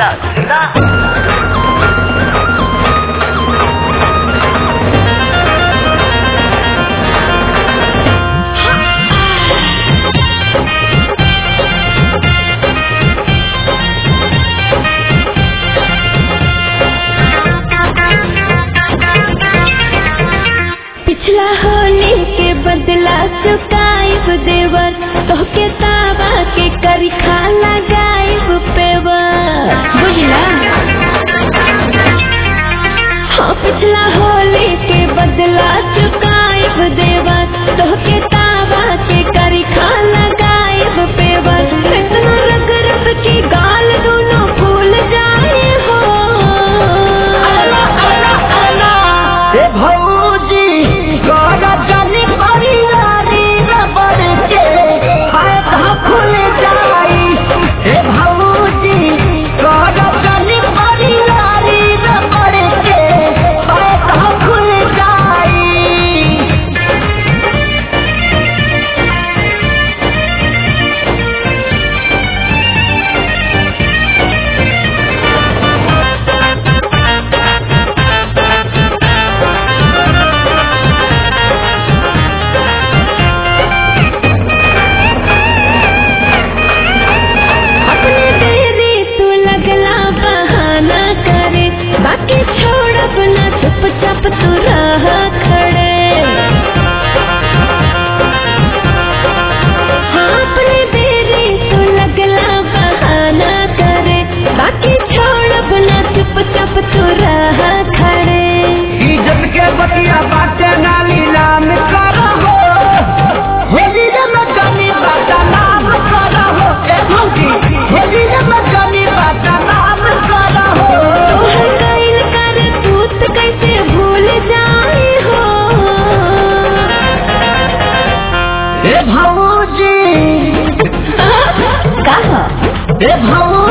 सुनता सुनता पिछला होली के बदला चुकाइब देवर तोहके तावा के करी खा लगाइब पेवर बुझला हाँ पिछला होली के बदला चुकाइब देवर तोहके तावा के करी खा लगाइब पेवर इतना रग रग की गाल दोनों फूल जाए हो ए भौजी कर जानी परिवारी रबड़ के हाय कहाँ खुल जाई ए भौजी कर जानी परिवारी रबड़ के हाय कहाँ खुल जाई अपने देरी तू लगला बहाना करे बाकी छोड़ अपना चुपचाप तू रह खड़े हाँ अपने देरी तू लगला बहाना करे बाकी छोड़ अपना चुपचाप तू रह खड़े इज्जत के बतिया बाटे ना नीलाम करहो होली रे मजानी बाटा नाम करहो ए भौजी होली रे मजानी बाटा नाम करहो तोहर कइल कर तूत कैसे भूल जाए हो ए भौजी कहा ए भौजी